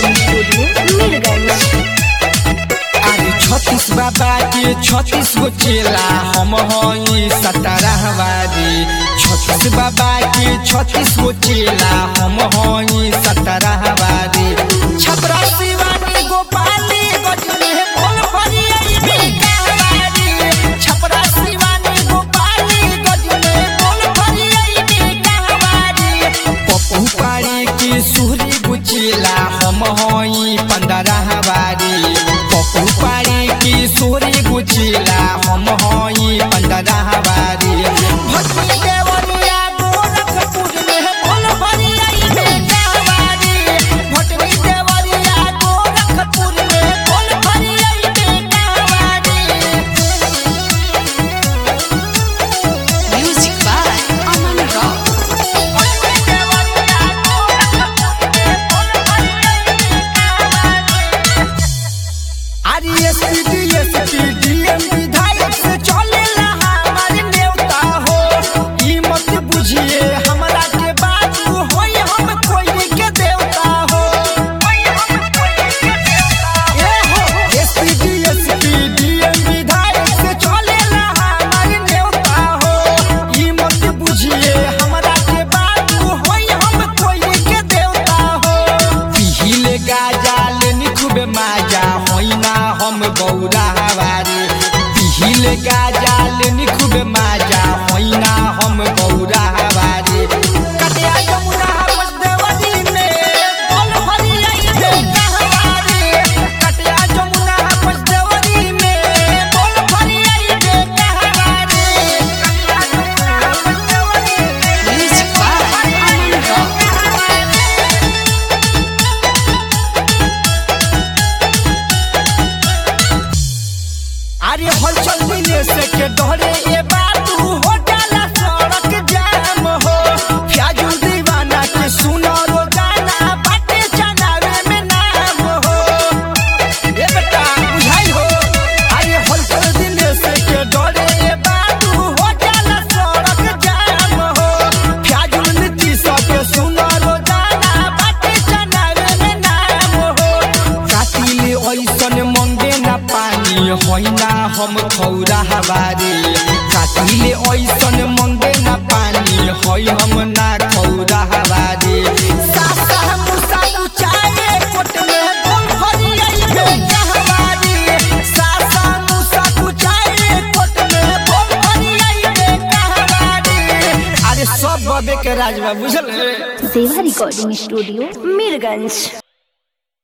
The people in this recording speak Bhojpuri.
रिकॉर्डिंग स्टूडियो मीरगंज अरे छत्तीस बाबा के छत्तीस गो चेला हम हई सतरहवारी छत्तीस बाबा के छत्तीस गो चेला हम हई सतरहवारी छपरा शिवानी गोपाली गजनी बोल भरियई बेकारवारी छपरा शिवानी गोपाली गजनी बोल भरियई बेकारवारी पप्पू पाड़ी की सुहरी गुचिला हम हई पंद्रहवारी पप्पू पाड़ी की सुहरी गुचिला हम हई पंद्रहवारी भक्ति देवरिया गोरखपुर में बोल भरियई बेकारवारी भक्ति देवरिया गोरखपुर में बोल भरियई बेकारवारी म्यूजिक बाय अमन रॉक विधायक से चलेला हमार नेवता हो ई मत बुझिए हमरा के बाबू होई हम कोई के देवता हो ए हो एसपी एसपी डीएम विधायक से चलेला हमार नेवता हो ई मत बुझिए हमरा के बाबू होई हम कोई के देवता हो पिहिले गाजा लेनी खूबे माजा होई ना हम गौरा हवारी पिहिले गाजा लेनी खूबे माजा होई ना हम गौरा हवारी कटिया जमुना हवस देवनी में बोल भरी आई बेटा हवारी कटिया जमुना हवस देवनी में बोल भरी आई बेटा हवारी कटिया जमुना हवस देवनी में म्यूजिक बाय अमन रॉक अरे हलचल मिले से के डरे ये बात हो जाला सड़क जाम हो फ्याजुल दीवाना के सुनो रोजाना बाटे चनावे में नाम हो ये बेटा बुझाई हो अरे हलचल मिले से के डरे ये बात हो जाला सड़क जाम हो फ्याजुल नीति सबके सुनो रोजाना बाटे चनावे में नाम हो कातिले ऐसन मंगे ना पानी होइना हम खौरा हवारी कातिले ऐसन मंगे ना पानी होई हम ना खौरा हवारी सासा मुसा उचाए कोट में बोल भरी आई बेटा हवारी सासा मुसा उचाए कोट में बोल भरी आई बेटा हवारी अरे सब बबे के राजवा बुझल रे सेवा रिकॉर्डिंग स्टूडियो मीरगंज